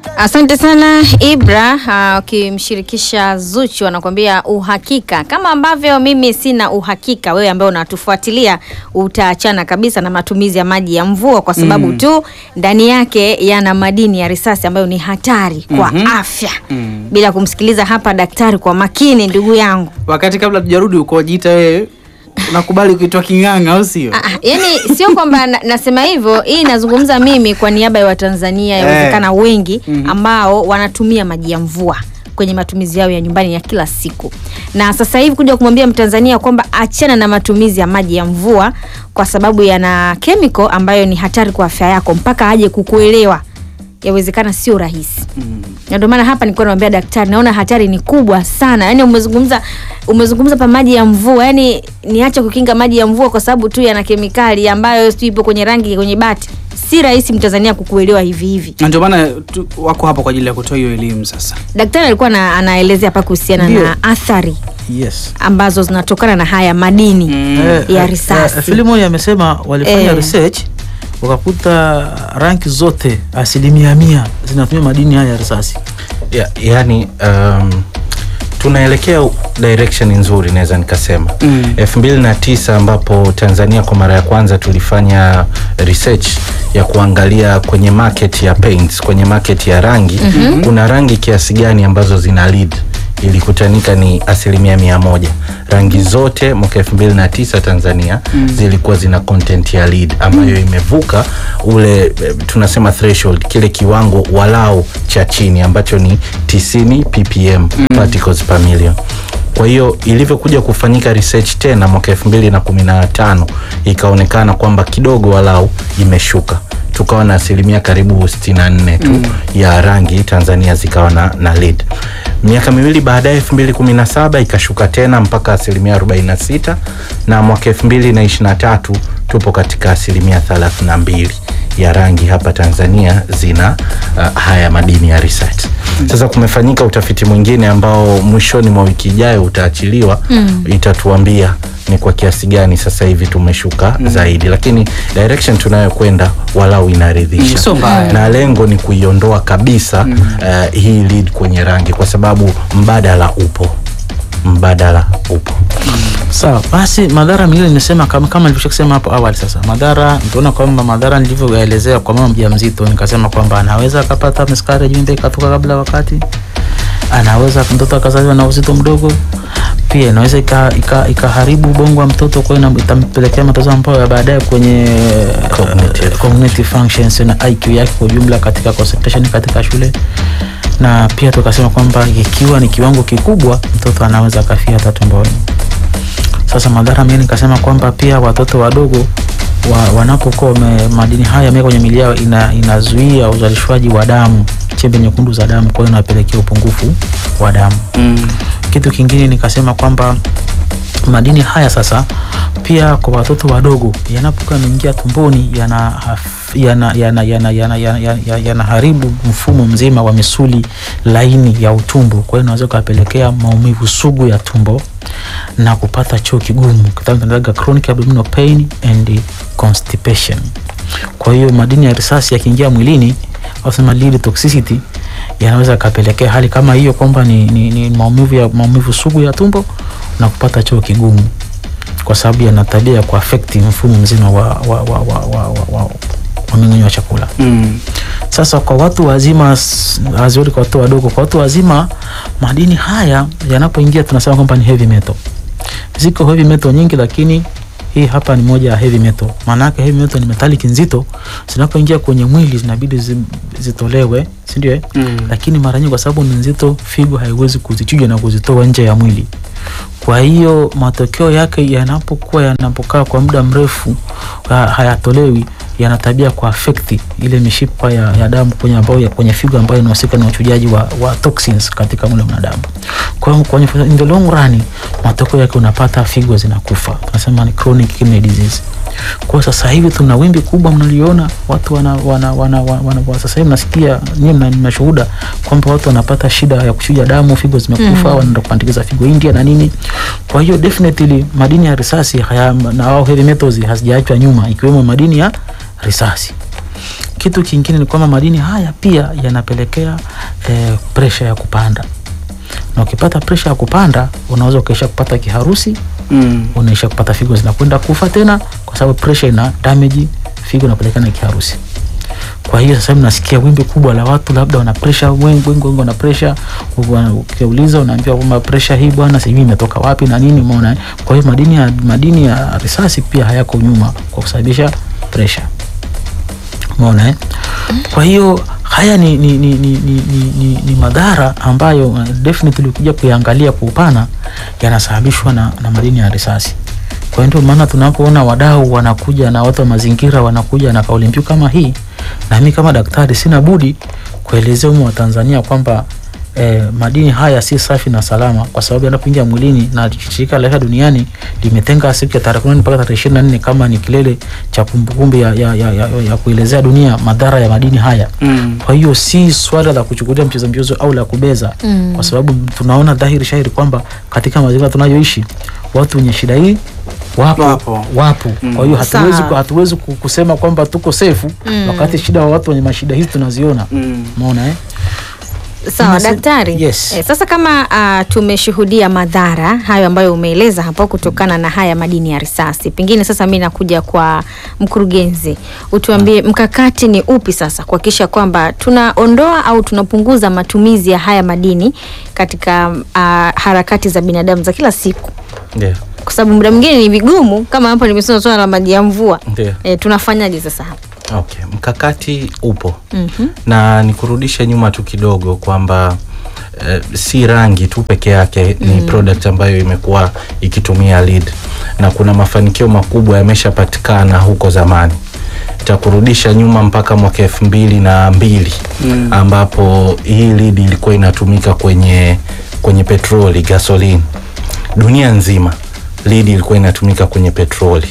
Asante sana Ibra, ukimshirikisha Zuchu anakuambia uhakika. Kama ambavyo mimi sina uhakika, wewe ambaye unatufuatilia utaachana kabisa na matumizi ya maji ya mvua kwa sababu Mm. tu ndani yake yana madini ya risasi ambayo ni hatari kwa Mhm. afya. Mm. Bila kumsikiliza hapa daktari kwa makini, ndugu yangu. Wakati kabla tujarudi ukojiita wewe unakubali kuitwa king'ang'a au sio? Ah, ah, yani sio kwamba na, nasema hivyo, hii nazungumza mimi kwa niaba ya Watanzania Eh. yawezekana wengi Mhm. ambao wanatumia maji ya mvua kwenye matumizi yao ya nyumbani ya kila siku, na sasa hivi kuja kumwambia Mtanzania kwamba achana na matumizi ya maji ya mvua kwa sababu yana kemiko ambayo ni hatari kwa afya yako, mpaka aje kukuelewa, yawezekana sio rahisi na ndio maana hapa nilikuwa namwambia daktari, naona hatari ni kubwa sana. Yani umezungumza umezungumza pa maji ya mvua, yani niache kukinga maji ya mvua kwa sababu tu yana kemikali ambayo sijui ipo kwenye rangi kwenye bati. Si rahisi mtanzania kukuelewa hivi hivi. Na ndio maana tu- wako hapa kwa ajili ya kutoa hiyo elimu sasa. Daktari alikuwa na, anaelezea hapa kuhusiana Ndio. na athari Yes. ambazo zinatokana na haya madini Eh, ya eh, risasi. eh, Filimoni amesema walifanya Eh. research wakakuta ranki zote asilimia mia zinatumia madini haya ya risasi. ya, yani um, tunaelekea direction nzuri naweza nikasema Mm. elfu mbili na tisa ambapo tanzania kwa mara ya kwanza tulifanya research ya kuangalia kwenye market ya paints kwenye market ya rangi mm-hmm. kuna rangi kiasi gani ambazo zina lead ilikutanika ni asilimia mia moja rangi zote mwaka elfu mbili na tisa tanzania mm. zilikuwa zina content ya lead ambayo imevuka ule eh, tunasema threshold kile kiwango walau cha chini ambacho ni 90 ppm mm. particles per million kwa hiyo ilivyokuja kufanyika research tena mwaka elfu mbili na kumi na tano ikaonekana kwamba kidogo walau imeshuka tukawa na asilimia karibu 64 tu mm. ya rangi tanzania zikawa na, na lead miaka miwili baadaye 2017 ikashuka tena mpaka asilimia 46 na mwaka 2023 tupo katika asilimia 32 ya rangi hapa tanzania zina uh, haya madini ya risati sasa kumefanyika utafiti mwingine ambao mwishoni mwa wiki ijayo utaachiliwa mm. itatuambia ni kwa kiasi gani sasa hivi tumeshuka mm. zaidi lakini direction tunayokwenda walau inaridhisha Mm, sio mbaya. na lengo ni kuiondoa kabisa mm. uh, hii lead kwenye rangi kwa sababu mbadala upo mbadala upo Sawa, basi madhara mengine nimesema kama, kama nilivyokusha kusema hapo awali. Sasa madhara nitaona kwamba madhara nilivyoelezea kwa mama mjamzito, nikasema kwamba anaweza akapata miscarriage, mimba ikatoka kabla wakati, anaweza mtoto akazaliwa na uzito mdogo, pia inaweza ikaharibu ika, ikaharibu ubongo wa mtoto, kwa hiyo ina- itampelekea matatizo ambayo ya baadaye kwenye Cognitive. eh, cognitive functions na IQ yake kwa ujumla katika concentration katika shule na pia tukasema kwamba ikiwa ni kiwango kikubwa mtoto anaweza akafia hata tumboni. Sasa madhara mengine nikasema kwamba pia watoto wadogo wa, wanapokuwa wame- madini haya yamewekwa kwenye mili yao ina, inazuia uzalishwaji wa damu, chembe nyekundu za damu, kwa hiyo inapelekea upungufu wa damu. Mm. Kitu kingine nikasema kwamba madini haya sasa pia kwa watoto wadogo yanapokuwa yameingia tumboni yana yana yana yana yana yana yana yanaharibu mfumo mzima wa misuli laini ya utumbo. Kwa hiyo inaweza kupelekea maumivu sugu ya tumbo na kupata choo kigumu, kitaalamu tunaitaga chronic abdominal pain and constipation. Kwa hiyo madini ya risasi yakiingia mwilini, wasema lead toxicity, yanaweza kapelekea hali kama hiyo kwamba ni, ni, ni maumivu ya maumivu sugu ya tumbo na kupata choo kigumu, kwa sababu yana tabia ya kuafekti mfumo mzima wa, wa, wa, wa, wa, wa, wa, wa mmeng'enyo wa chakula. Mm. Sasa kwa watu wazima, s- hazioni kwa watu wadogo, kwa watu wazima madini haya yanapoingia tunasema kwamba ni heavy metal. Ziko heavy metal nyingi, lakini hii hapa ni moja ya heavy metal. Maana yake heavy metal ni metallic nzito, zinapoingia kwenye mwili zinabidi zi, zitolewe, si ndio? eh? Mm. Lakini mara nyingi kwa sababu ni nzito, figo haiwezi kuzichuja na kuzitoa nje ya mwili. Kwa hiyo matokeo yake yanapokuwa yanapokaa kwa muda mrefu ha- hayatolewi, yana tabia kwa affect ile mishipa ya, ya damu kwenye ambayo ya kwenye figo ambayo inahusika na uchujaji wa, wa toxins katika mwili wa mwanadamu. Kwa hiyo kwenye in the long run matokeo yake unapata figo zinakufa, tunasema ni chronic kidney disease. Kwa sasa hivi tuna wimbi kubwa mnaliona watu wana, wana, wana, wana, wana sasa hivi nasikia nyinyi mna- mnashuhuda kwamba watu wanapata shida ya kuchuja damu, figo zimekufa, Mhm. wanaenda kupandikiza figo India na nini. Kwa hiyo definitely madini ya risasi haya na au heavy metals hazijaachwa nyuma, ikiwemo madini ya risasi. kitu kingine ni kwamba madini haya pia yanapelekea eh, presha ya kupanda, na ukipata presha ya kupanda unaweza ukaisha kupata kiharusi, Mm. unaisha kupata figo zinakwenda kufa tena, kwa sababu presha ina damage figo inapelekea na kiharusi. Kwa hiyo sasa hivi nasikia wimbi kubwa la watu labda wana pressure, wengi wengi wengi wana pressure. Wana- Ukiuliza unaambiwa kwamba pressure hii bwana sijui imetoka wapi na nini, umeona. eh? Kwa hiyo madini ya madini ya risasi pia hayako nyuma kwa kusababisha pressure, umeona eh? Kwa hiyo haya ni, ni, ni, ni, ni, ni, ni, ni madhara ambayo uh, definitely ukija kuyaangalia kwa upana yanasababishwa na, na madini ya risasi. Kwa hiyo ndio maana tunapoona wadau wanakuja na watu wa mazingira wanakuja na kauli mbiu kama hii, na mimi kama daktari sina budi kuelezea umma wa Tanzania kwamba eh, madini haya si safi na salama, kwa sababu yanapoingia mwilini, na shirika la afya duniani limetenga siku ya tarehe kumi mpaka tarehe ishirini na nne kama ni kilele cha kumbukumbu ya, ya, ya, ya, ya kuelezea dunia madhara ya madini haya. Mm. Kwa hiyo si swala la kuchukulia mchezo mchezo au la kubeza Mm. kwa sababu tunaona dhahiri shahiri kwamba katika mazingira tunayoishi watu wenye shida hii wapo, Wapo. wapo. Kwa hiyo hatuwezi, Sawa. hatuwezi ku- kusema kwamba tuko sefu Mm. wakati shida wa watu wenye mashida hizi tunaziona. Mm. Umeona eh? Sawa Tunase- daktari. Yes. Eh, sasa kama uh, tumeshuhudia madhara hayo ambayo umeeleza hapo kutokana na haya madini ya risasi, pengine sasa mi nakuja kwa mkurugenzi, utuambie mkakati ni upi sasa kuhakikisha kwamba tunaondoa au tunapunguza matumizi ya haya madini katika uh, harakati za binadamu za kila siku, Ndio. kwa sababu muda mwingine ni vigumu, kama hapo nimesema swala la maji ya mvua. Ndio. E, tunafanyaje sasa hapa? Okay, mkakati upo Mhm. na nikurudishe nyuma tu kidogo kwamba eh, si rangi tu peke yake ni product ambayo imekuwa ikitumia lead na kuna mafanikio makubwa yameshapatikana huko zamani takurudisha nyuma mpaka mwaka elfu mbili na mbili Mm. ambapo hii lead ilikuwa inatumika kwenye kwenye petroli gasoline dunia nzima lead ilikuwa inatumika kwenye petroli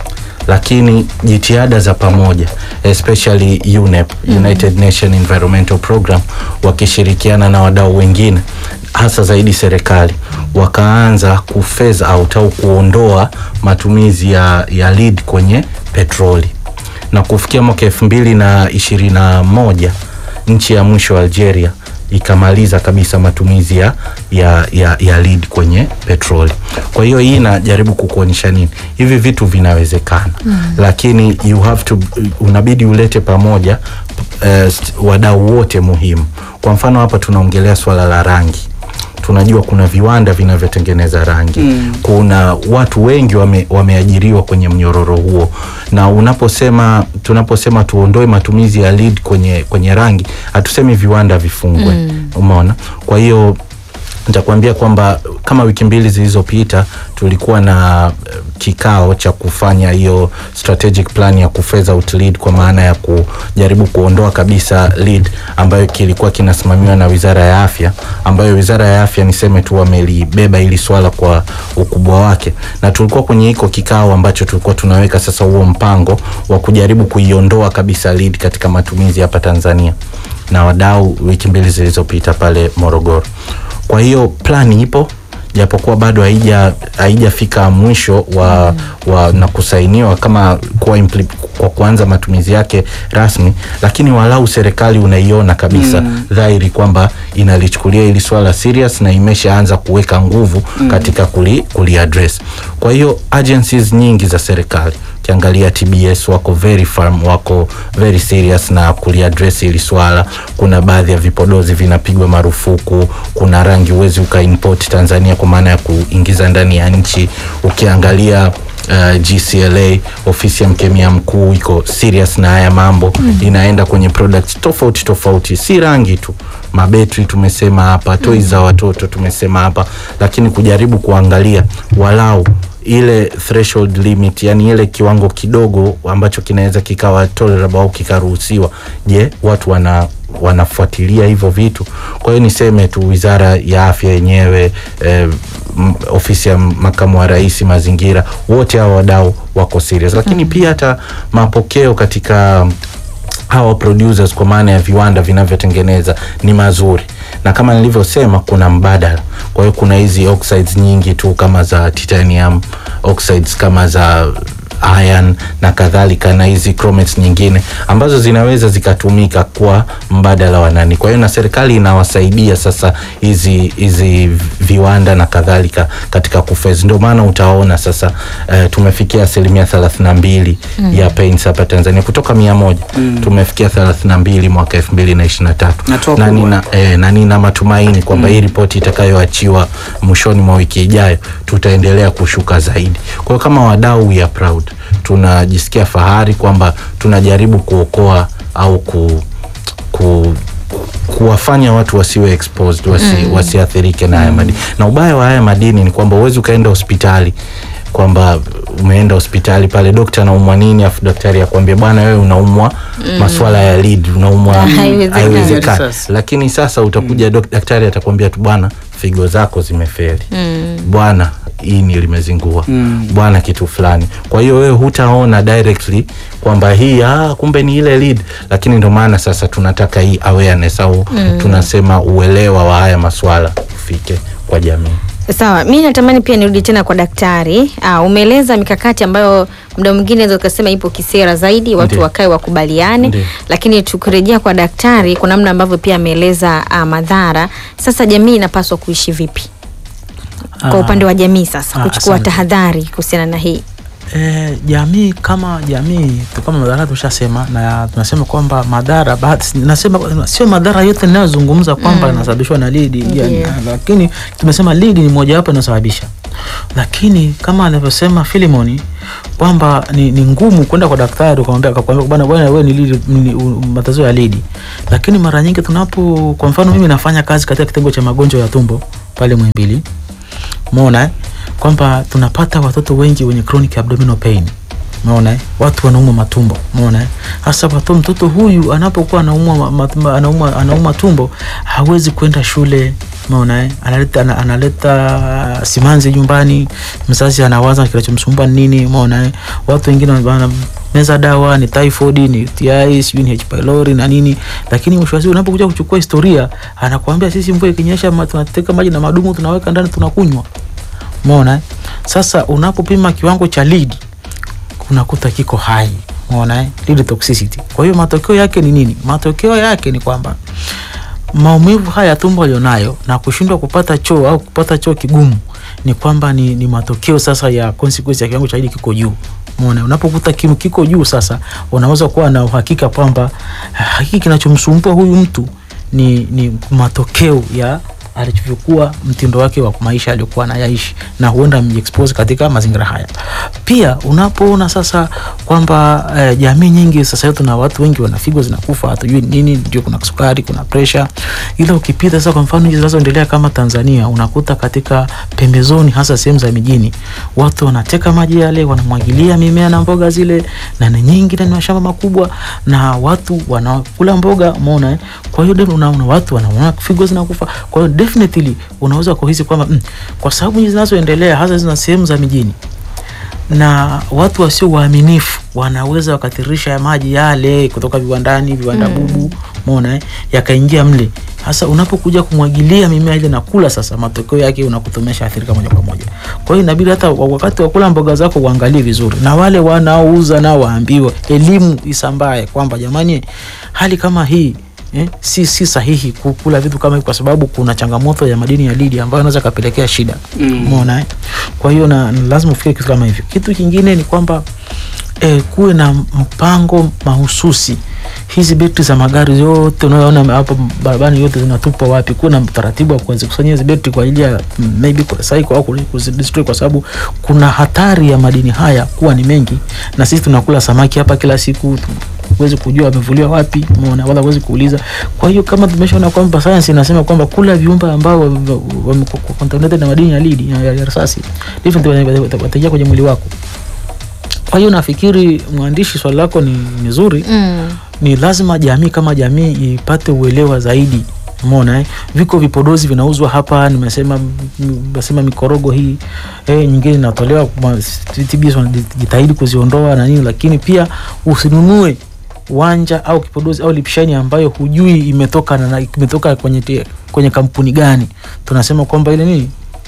lakini jitihada za pamoja especially UNEP, United Nation Environmental Program wakishirikiana na wadau wengine hasa zaidi serikali wakaanza kuphase out au kuondoa matumizi ya, ya lead kwenye petroli na kufikia mwaka elfu mbili na ishirini na moja nchi ya mwisho Algeria ikamaliza kabisa matumizi ya, ya, ya, ya lead kwenye petroli. Kwa hiyo hii inajaribu kukuonyesha nini, hivi vitu vinawezekana mm. Lakini you have to, unabidi ulete pamoja uh, wadau wote muhimu. Kwa mfano hapa tunaongelea swala la rangi tunajua kuna viwanda vinavyotengeneza rangi Mm. kuna watu wengi wame, wameajiriwa kwenye mnyororo huo na unaposema tunaposema tuondoe matumizi ya lead kwenye, kwenye rangi hatusemi viwanda vifungwe mm. umeona kwa hiyo nitakuambia kwamba kama wiki mbili zilizopita tulikuwa na eh, kikao cha kufanya hiyo strategic plan ya kufeza out lead kwa maana ya kujaribu kuondoa kabisa lead ambayo kilikuwa kinasimamiwa na Wizara ya Afya, ambayo Wizara ya Afya niseme tu wamelibeba hili swala kwa ukubwa wake, na tulikuwa kwenye hiko kikao ambacho tulikuwa tunaweka sasa huo mpango wa kujaribu kuiondoa kabisa lead katika matumizi hapa Tanzania na wadau wiki mbili zilizopita pale Morogoro. Kwa hiyo plani ipo japokuwa bado haija haijafika mwisho wa, wa na kusainiwa kama kuwa impli, kwa kuanza matumizi yake rasmi, lakini walau serikali unaiona kabisa mm. dhahiri kwamba inalichukulia hili swala serious na imeshaanza kuweka nguvu mm. katika kuli, kuli address. Kwa hiyo agencies nyingi za serikali ukiangalia TBS wako very firm, wako very serious na kuliaddress hili swala. Kuna baadhi ya vipodozi vinapigwa marufuku, kuna rangi huwezi ukaimport Tanzania kwa maana ya kuingiza ndani ya nchi. Ukiangalia Uh, GCLA ofisi ya mkemia mkuu iko serious na haya mambo mm. Inaenda kwenye products tofauti tofauti, si rangi tu, mabetri tumesema hapa, toys za watoto tumesema hapa, lakini kujaribu kuangalia walau ile threshold limit, yani ile kiwango kidogo ambacho kinaweza kikawa tolerable au kikaruhusiwa. Je, watu wana wanafuatilia hivyo vitu? Kwa hiyo niseme tu wizara ya afya yenyewe eh, m- ofisi ya makamu wa rais mazingira, wote hao wadau wako serious, lakini pia hata mapokeo katika hawa producers kwa maana ya viwanda vinavyotengeneza ni mazuri, na kama nilivyosema, kuna mbadala. Kwa hiyo kuna hizi oxides nyingi tu kama za titanium oxides kama za iron na kadhalika na hizi chromate nyingine ambazo zinaweza zikatumika kwa mbadala wa nani. Kwa hiyo na serikali inawasaidia sasa hizi hizi viwanda na kadhalika katika kufezi. Ndio maana utaona sasa eh, tumefikia asilimia thelathini na mbili ya paints hapa Tanzania kutoka mia moja tumefikia thelathini na mbili mwaka elfu mbili na ishirini na tatu Hatua na kubwa. nina, eh, na nina matumaini kwamba hii ripoti itakayoachiwa mwishoni mwa wiki ijayo tutaendelea kushuka zaidi. Kwa hiyo kama wadau we are proud, tunajisikia fahari kwamba tunajaribu kuokoa au ku, ku kuwafanya watu wasiwe exposed wasi, wasiathirike na haya madini. Na ubaya wa haya madini ni kwamba huwezi ukaenda hospitali kwamba umeenda hospitali pale dokta anaumwa nini afu daktari akwambia bwana wewe unaumwa maswala ya lead unaumwa Haiwezekani. haiwezekani Sasa. lakini sasa utakuja dok- daktari atakwambia tu bwana figo zako zimefeli bwana ini limezingua Mm. bwana kitu fulani kwa hiyo wewe hutaona directly kwamba hii ah, kumbe ni ile lead lakini ndio maana sasa tunataka hii awareness au tunasema uelewa wa haya maswala ufike kwa jamii Sawa, mi natamani pia nirudi tena kwa daktari. Uh, umeeleza mikakati ambayo muda mwingine naweza ukasema ipo kisera zaidi, watu Ndiyo. wakae wakubaliane, Ndiyo. lakini tukirejea kwa daktari, kuna namna ambavyo pia ameeleza uh, madhara. Sasa jamii inapaswa kuishi vipi kwa Ah, upande wa jamii sasa, ah, kuchukua asante. tahadhari kuhusiana na hii? E, jamii kama jamii tu- kama madhara tushasema, na tunasema kwamba madhara baadhi- nasema sio madhara yote ninayozungumza kwamba yanasababishwa na lidi ya, Ndiyo. na- lakini tumesema lidi ni mojawapo inasababisha, lakini kama anavyosema Filimoni kwamba ni, ni ngumu kwenda kwa daktari ukamwambia akakwambia bwana bwana wewe ni lidi ni u- matatizo ya lidi, lakini mara nyingi tunapo, kwa mfano mimi nafanya kazi katika kitengo cha magonjwa ya tumbo pale Muhimbili umeona eh? kwamba tunapata watoto wengi wenye chronic abdominal pain umeona eh? watu wanaumwa matumbo umeona eh? hasa watoto mtoto huyu anapokuwa anaumwa ma- ma- ma- anaumwa anaumwa tumbo hawezi kwenda shule umeona eh? analeta ana- analeta simanzi nyumbani mzazi anawaza kinachomsumbua ni nini umeona eh? watu wengine wana meza dawa ni typhoid ni UTI sijui ni H pylori na nini lakini mwisho wa siku unapokuja kuchukua historia anakuambia sisi mvua ikinyesha ma- tunateka maji na madumu tunaweka ndani tunakunywa umeona eh? sasa unapopima kiwango cha lead unakuta kiko hai umeona eh? lead toxicity kwa hiyo matokeo yake ni nini matokeo yake ni kwamba maumivu haya ya tumbo alionayo na kushindwa kupata choo au kupata choo kigumu ni kwamba ni, ni matokeo sasa ya consequence ya kiwango cha lead kiko juu Umeona, unapokuta kimo kiko juu sasa, unaweza kuwa na uhakika kwamba ah, hiki kinachomsumbua huyu mtu ni, ni matokeo ya alivyokuwa mtindo wake wa maisha aliokuwa anayaishi na huenda mjiexpose katika mazingira haya. Pia unapoona sasa kwamba eh, jamii nyingi sasa hivi tuna watu wengi wana figo zinakufa, hatujui nini, ndio kuna sukari, kuna pressure. Ila ukipita sasa, kwa mfano nchi zinazoendelea kama Tanzania, unakuta katika pembezoni, hasa sehemu za mijini, watu wanateka maji yale, wanamwagilia mimea na mboga zile, na ni nyingi na ni mashamba makubwa, na watu wanakula mboga, umeona eh? Kwa hiyo ndio unaona watu wanaona figo zinakufa. Kwa hiyo definitely unaweza kuhisi kwamba mm, kwa sababu nchi zinazoendelea hasa zina sehemu za mijini na watu wasio waaminifu wanaweza wakathirisha ya maji yale kutoka viwandani viwanda bubu umeona eh, yakaingia mle hasa unapokuja kumwagilia mimea ile na kula sasa matokeo yake unakuta umeshaathirika moja kwa moja kwa hiyo inabidi hata wa- wakati wa kula mboga zako uangalie vizuri na wale wanaouza nao waambiwe elimu isambae kwamba jamani hali kama hii Eh, si, si sahihi kukula vitu kama hivi kwa sababu kuna changamoto ya madini ya lidi ambayo inaweza kapelekea shida Mm. umeona eh? kwa hiyo na na lazima ufikie kitu kama hivyo kitu kingine ni kwamba eh, kuwe na mpango mahususi hizi betri za magari yote unayoona hapa barabarani yote zinatupwa wapi kuwe na taratibu wa kuzikusanyia hizi betri kwa ajili ya mm, maybe kurecycle au kuzidestroy kwa sababu kuna hatari ya madini haya kuwa ni mengi na sisi tunakula samaki hapa kila siku tu- huwezi kujua amevuliwa wapi umeona wala huwezi kuuliza kwa hiyo kama tumeshaona kwamba science inasema kwamba kula viumbe ambao wamecontaminated na madini ya lidi ya, ya risasi definitely wata- wataingia kwenye mwili wako kwa hiyo nafikiri mwandishi swali lako ni, ni zuri Mm. ni lazima jamii kama jamii ipate uelewa zaidi umeona eh? viko vipodozi vinauzwa hapa nimesema nimesema mikorogo hii eh, nyingine inatolewa ma- TBS wanajitahidi kuziondoa na nini lakini pia usinunue wanja au kipodozi au lipshani ambayo hujui imetoka na, imetoka kwenye, te- kwenye kampuni gani tunasema kwamba ile nini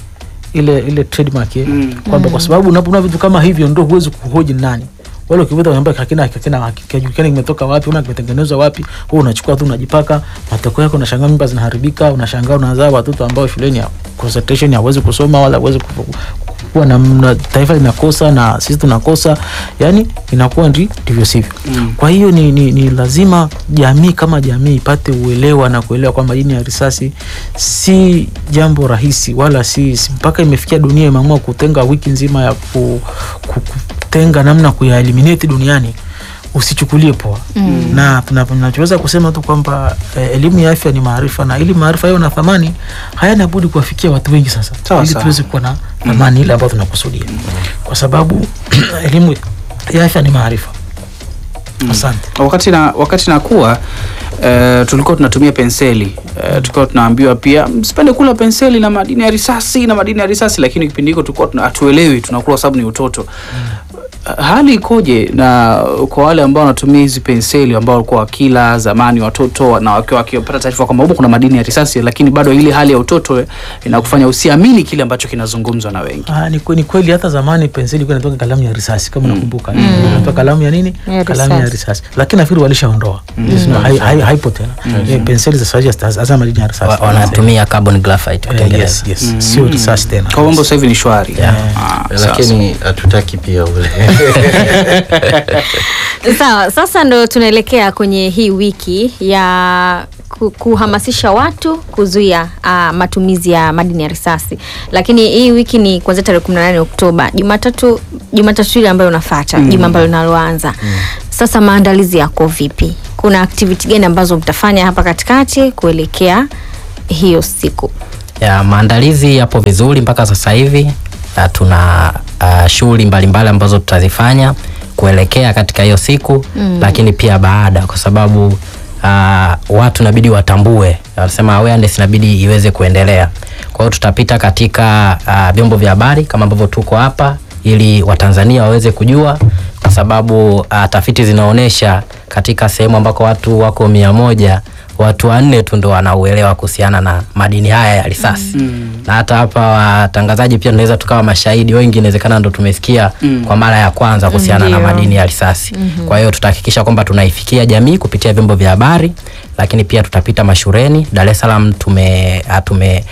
ile ile trademark eh, Mm. kwamba kwa sababu unapoona vitu kama hivyo ndio huwezi kuhoji ni nani wale ukivuta unaambia hakina hakina hakijulikani kimetoka wapi una kimetengenezwa wapi wewe unachukua tu unajipaka matokeo yako unashangaa mimba zinaharibika unashangaa unazaa watoto ambao shuleni ya concentration hawezi kusoma wala hawezi ku- kuwa na, na taifa linakosa na sisi tunakosa yani inakuwa ndi ndivyo sivyo Mm. kwa hiyo ni, ni, ni lazima jamii kama jamii ipate uelewa na kuelewa kwamba madini ya risasi si jambo rahisi wala si, si mpaka imefikia dunia imeamua kutenga wiki nzima ya ku, ku, kutenga namna kuya eliminate duniani usichukulie poa mm. na tuna- tunachoweza kusema tu kwamba eh, elimu ya afya ni maarifa na ili maarifa yawe na thamani hayana budi kuwafikia watu wengi sasa Sawa, ili sawa. tuweze kuwa na thamani ile ambayo tunakusudia kwa sababu elimu ya afya ni maarifa asante wakati na wakati nakuwa uh, tulikuwa tunatumia penseli uh, tulikuwa tunaambiwa pia msipende kula penseli na madini ya risasi na madini ya risasi lakini kipindi hiko tulikuwa tuna- hatuelewi tunakula kwa sababu ni utoto Uh, hali ikoje na kwa wale ambao wanatumia hizi penseli ambao walikuwa wakila zamani watoto na wakiwa wakipata taarifa kwamba humo kuna madini ya risasi lakini bado ile hali ya utoto inakufanya usiamini kile ambacho kinazungumzwa na wengi Ah, ni, kwe- ni kweli hata zamani penseli ilikuwa inatoka kalamu ya risasi kama nakumbuka inatoka kalamu ya nini Ya kalamu ya risasi. risasi lakini nafikiri walishaondoa Hai- hai- haipo tena Eh, penseli za sasa hizi hazina madini ya risasi Wa- wanatumia carbon graphite Eh, kutengeneza yes, yes. sio risasi tena kwa mambo sasa hivi ni shwari Ah, sawa, sawa. lakini hatutaki pia ule Sawa, sasa ndo tunaelekea kwenye hii wiki ya ku- kuhamasisha watu kuzuia uh, matumizi ya madini ya risasi, lakini hii wiki ni kuanzia tarehe 18 Oktoba, Jumatatu Jumatatu ile ambayo unafuata juma ambalo linaloanza. Sasa maandalizi yako vipi? Kuna activity gani ambazo mtafanya hapa katikati kuelekea hiyo siku? ya maandalizi yapo vizuri mpaka sasa hivi na tuna uh, shughuli mbalimbali ambazo tutazifanya kuelekea katika hiyo siku mm. lakini pia baada kwa sababu uh, watu inabidi watambue wanasema awareness inabidi iweze kuendelea kwa hiyo tutapita katika uh, vyombo vya habari kama ambavyo tuko hapa ili watanzania waweze kujua kwa sababu uh, tafiti zinaonyesha katika sehemu ambako watu wako mia moja watu wanne tu ndo wanauelewa kuhusiana na madini haya ya risasi mm. na hata hapa watangazaji pia tunaweza tukawa mashahidi wengi inawezekana ndo tumesikia mm. kwa mara ya kwanza kuhusiana na Ndio. madini ya risasi mm-hmm. kwa hiyo tutahakikisha kwamba tunaifikia jamii kupitia vyombo vya habari lakini pia tutapita mashuleni dar es salaam tume, ah, tume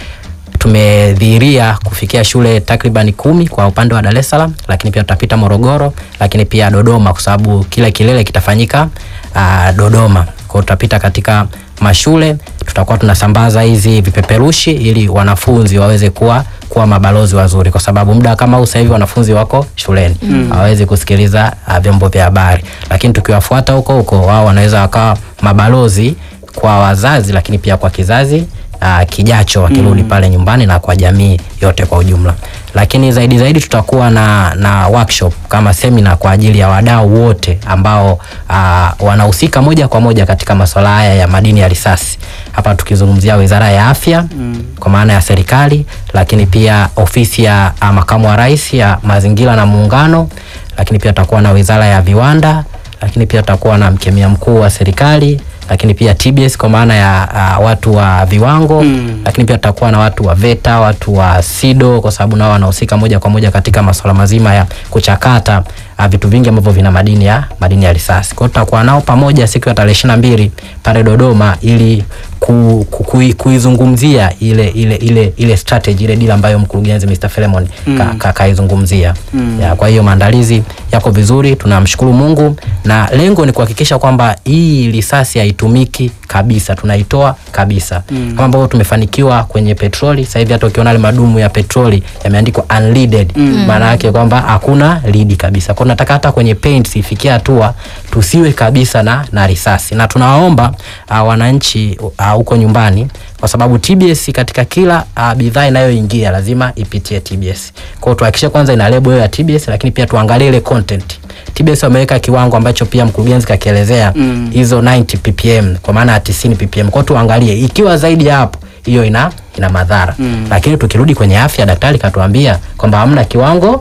tumedhihiria kufikia shule takriban kumi kwa upande wa Dar es Salaam, lakini pia tutapita Morogoro, lakini pia Dodoma kwa sababu kila kilele kitafanyika uh, Dodoma. Kwa hiyo tutapita katika mashule, tutakuwa tunasambaza hizi vipeperushi ili wanafunzi waweze kuwa kuwa mabalozi wazuri, kwa sababu muda kama huu sasa hivi wanafunzi wako shuleni hawawezi kusikiliza uh, vyombo vya habari, lakini tukiwafuata huko huko, wao wanaweza wakawa mabalozi kwa wazazi, lakini pia kwa kizazi uh, kijacho wakirudi mm. pale nyumbani na kwa jamii yote kwa ujumla lakini zaidi zaidi tutakuwa na, na workshop kama semina kwa ajili ya wadau wote ambao uh, wanahusika moja kwa moja katika masuala haya ya madini ya risasi hapa tukizungumzia wizara ya afya mm. kwa maana ya serikali lakini pia ofisi ya uh, makamu wa rais ya mazingira na muungano lakini pia tutakuwa na wizara ya viwanda lakini pia tutakuwa na mkemia mkuu wa serikali lakini pia TBS kwa maana ya uh, watu wa viwango mm. lakini pia tutakuwa na watu wa VETA, watu wa SIDO kwa sababu nao wanahusika moja kwa moja katika masuala mazima ya kuchakata uh, vitu vingi ambavyo vina madini ya madini ya risasi. Kwa hiyo tutakuwa nao pamoja siku ya tarehe ishirini na mbili pale Dodoma ili ku, ku, kui- kuizungumzia ile ile ile ile strategy ile deal ambayo mkurugenzi Mr. Philemon mm. ka, ka, kaizungumzia mm. ya, kwa hiyo maandalizi yako vizuri, tunamshukuru Mungu na lengo ni kuhakikisha kwamba hii risasi haitumiki kabisa, tunaitoa kabisa mm. kama ambavyo tumefanikiwa kwenye petroli. Sasa hivi hata ukiona ile madumu ya petroli yameandikwa unleaded, maana yake kwamba hakuna lidi kabisa. Kwa hiyo nataka hata kwenye paints ifikie hatua tusiwe kabisa na, na risasi, na tunawaomba uh, wananchi uh, huko nyumbani kwa sababu TBS katika kila uh, bidhaa inayoingia lazima ipitie TBS. Kwa hiyo tuhakikishe kwanza ina lebo hiyo ya TBS, lakini pia tuangalie ile content. TBS wameweka kiwango ambacho pia mkurugenzi kakielezea hizo 90 ppm kwa maana ya 90 ppm. Kwa hiyo tuangalie ikiwa zaidi ya hapo hiyo ina ina madhara. Lakini tukirudi kwenye afya, daktari katuambia kwamba hamna kiwango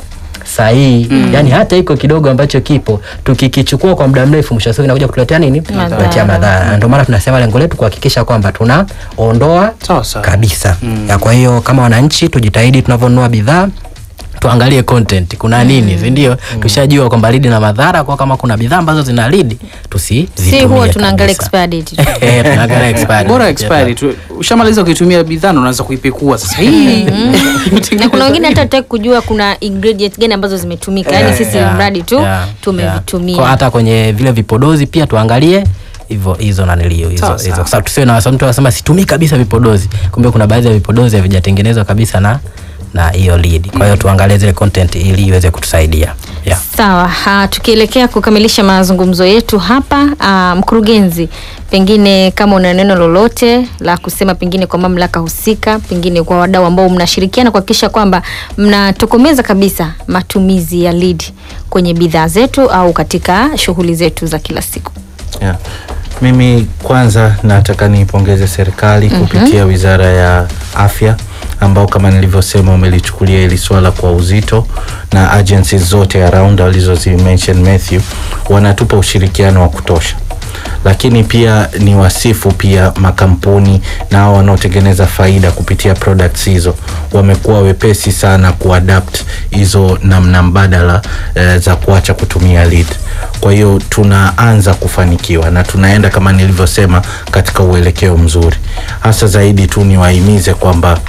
sahihi yani hata iko kidogo ambacho kipo tukikichukua kwa muda mrefu mwisho wa siku inakuja kutuletea nini Madhara. kuletea madhara Na ndio maana tunasema lengo letu kuhakikisha kwamba tunaondoa Sawa sawa. kabisa ya kwa hiyo kama wananchi tujitahidi tunavyonunua bidhaa tuangalie content kuna nini si ndio tushajua kwamba lidi na madhara kwa kama kuna bidhaa ambazo zina lidi tusizitumie si huwa tunaangalia kabisa. expiry date tu. Eh, tunaangalia expiry. bora expiry tu ushamaliza ukitumia bidhaa na unaanza kuipekua sasa hii na kuna wengine hata tutaki kujua kuna ingredient gani ambazo zimetumika yaani Eh, sisi yeah, mradi tu yeah, yeah. tumevitumia Kwa hata kwenye vile vipodozi pia tuangalie hivyo hizo nanilio hizo Sawa, hizo sawa. kwa sababu tusiwe na wasa mtu anasema situmii kabisa vipodozi kumbe kuna baadhi ya vipodozi havijatengenezwa kabisa na na hiyo lead kwa hiyo tuangalie zile content ili iweze kutusaidia yeah. Sawa, ha, tukielekea kukamilisha mazungumzo yetu hapa ah, mkurugenzi, pengine kama una neno lolote la kusema, pengine kwa mamlaka husika, pengine kwa wadau ambao mnashirikiana kuhakikisha kwamba mnatokomeza kabisa matumizi ya lead kwenye bidhaa zetu au katika shughuli zetu za kila siku. Yeah. Mimi kwanza nataka niipongeze serikali kupitia Wizara ya Afya ambao kama nilivyosema wamelichukulia hili swala kwa uzito na agencies zote around walizozi mention Matthew wanatupa ushirikiano wa kutosha lakini pia ni wasifu pia makampuni na hao wanaotengeneza faida kupitia products hizo wamekuwa wepesi sana kuadapt hizo namna mbadala eh, za kuacha kutumia lead kwa hiyo tunaanza kufanikiwa na tunaenda kama nilivyosema katika uelekeo mzuri hasa zaidi tu niwahimize kwamba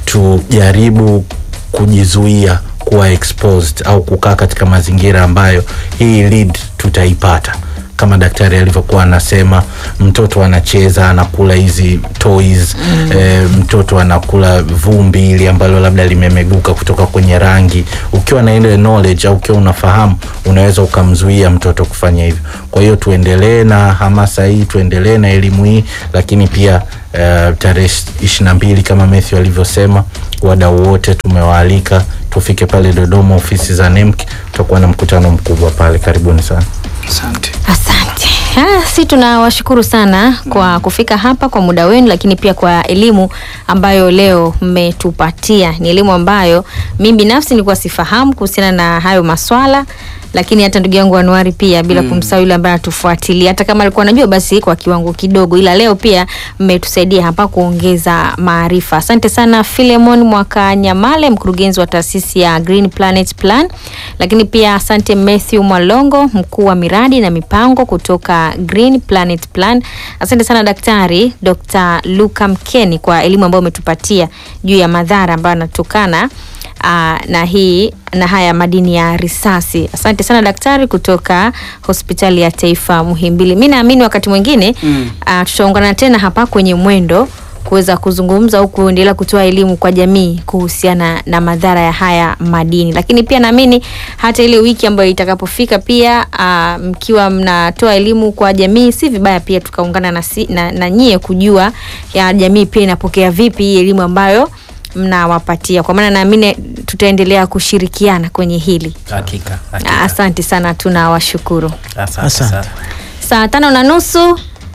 tujaribu kujizuia kuwa exposed au kukaa katika mazingira ambayo hii lead tutaipata kama daktari alivyokuwa anasema mtoto anacheza anakula hizi toys mm. e, mtoto anakula vumbi ili ambalo labda limemeguka kutoka kwenye rangi ukiwa na ile knowledge au ukiwa unafahamu unaweza ukamzuia mtoto kufanya hivyo kwa hiyo tuendelee na hamasa hii tuendelee na elimu hii lakini pia uh, tarehe ishiri na mbili kama Matthew alivyosema wadau wote tumewaalika tufike pale dodoma ofisi za nemk tutakuwa na mkutano mkubwa pale karibuni sana asante Asante. Ah, si tunawashukuru sana kwa kufika hapa kwa muda wenu, lakini pia kwa elimu ambayo leo mmetupatia. Ni elimu ambayo mimi binafsi nilikuwa sifahamu kuhusiana na hayo maswala, lakini hata ndugu yangu Anuari pia bila mm. kumsahau yule ambaye anatufuatilia, hata kama alikuwa anajua basi kwa kiwango kidogo, ila leo pia mmetusaidia hapa kuongeza maarifa. Asante sana Philemon Mwakanyamale, mkurugenzi wa taasisi ya Green Planet Plan, lakini pia asante Matthew Mwalongo, mkuu wa miradi na mipango kutoka Green Planet Plan. Asante sana Daktari Dr. Luka Mkeni kwa elimu ambayo umetupatia juu ya madhara ambayo yanatokana Aa, na hii na haya madini ya risasi. Asante sana daktari kutoka hospitali ya taifa Muhimbili. Mi naamini wakati mwingine mm. tutaungana tena hapa kwenye mwendo kuweza kuzungumza au kuendelea kutoa elimu kwa jamii kuhusiana na madhara ya haya madini, lakini pia naamini hata ile wiki ambayo itakapofika pia aa, mkiwa mnatoa elimu kwa jamii, si vibaya pia tukaungana na, si, na, na nyie kujua ya jamii pia inapokea vipi hii elimu ambayo mnawapatia kwa maana naamini tutaendelea kushirikiana kwenye hili. hakika, hakika. Asante sana, tunawashukuru. Asante Asante. sana. Saa tano na nusu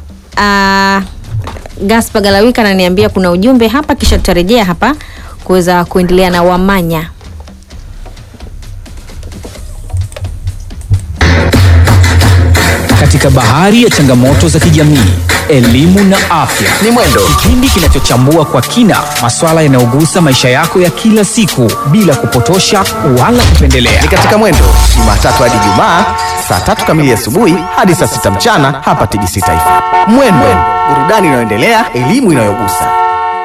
uh, Gaspa Galawika ananiambia kuna ujumbe hapa, kisha tutarejea hapa kuweza kuendelea na Wamanya. katika bahari ya changamoto za kijamii elimu na afya ni mwendo kipindi kinachochambua kwa kina maswala yanayogusa maisha yako ya kila siku bila kupotosha wala kupendelea ni katika mwendo jumatatu hadi jumaa saa tatu kamili asubuhi hadi saa sita mchana hapa tbc taifa mwendo burudani inayoendelea elimu inayogusa